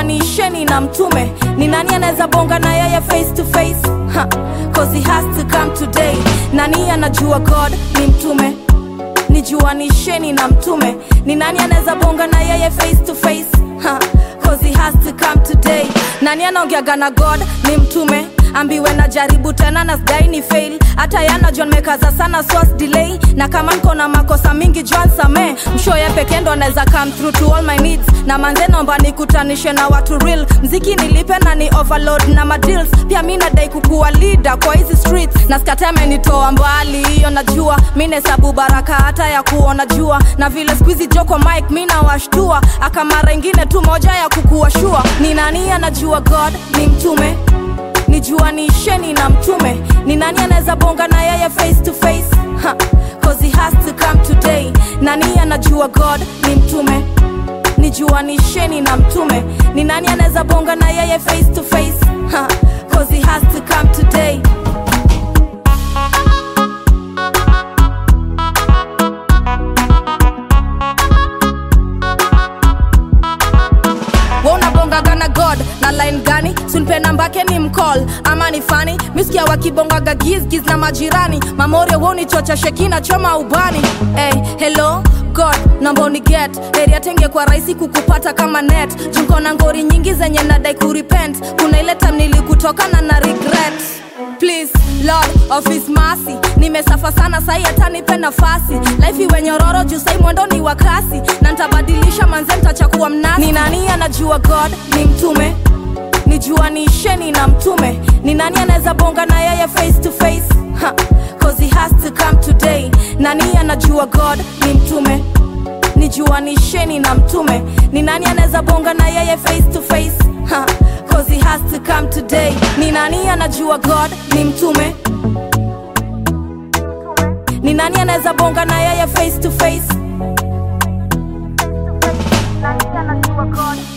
nijuanisheni na mtume ni nani anaweza bonga na yeye face to face ha, cause he has to come today nani anajua god ni mtume nijuanisheni na mtume ni nani anaweza bonga na yeye face to face ha, cause he has to come today nani anaongeaga na god ni mtume ambiwe na jaribu tena na sdai ni fail hata yana john mekaza sana swas delay na kama niko na makosa mingi john same mshoye pekee ndo anaweza come through to all my needs na manze nomba nikutanishe na watu real mziki nilipe na ni overload na madeals pia mi nadai kukuwa leader kwa hizi streets na skate amenitoa mbali hiyo najua mi nahesabu baraka hata ya kuona jua na vile skuizi joko mike mi nawashtua akamara ingine tu moja ya kukuwa shua ni nani anajua god ni mtume nijuanisheni na mtume ni nani anaweza bonga na yeye face to face ha, cause he has to come today nani anajua god ni mtume nijuanisheni na mtume ni nani anaweza bonga na yeye face to face ha, cause he has to come today Wewe unabongaga na god na line gani sunpe nambake ni mcall ama ni fani misikia wakibongaga gizgiz na majirani mamore wonichocha shekina choma ubani hey, hello god namba uniget heria tenge kwa rahisi kukupata kama net junko na ngori nyingi zenye nadai kurepent kuna ile time nilikutokana na regret please lord of his mercy nimesafa sana sai hata nipe nafasi life iwe nyororo juu sai mwendo ni wa kasi na ntabadilisha manze ntachakuwa mnasi ni nani anajua god ni mtume nijuanisheni na mtume ni nani anaweza bonga na yeye face to face ha, cause he has to come today nani anajua god ni mtume nijuanisheni na mtume ni nani anaweza bonga na yeye face to face ha, cause he has to come today ni nani anajua god ni mtume ni nani anaweza bonga na yeye face to face nani anajua god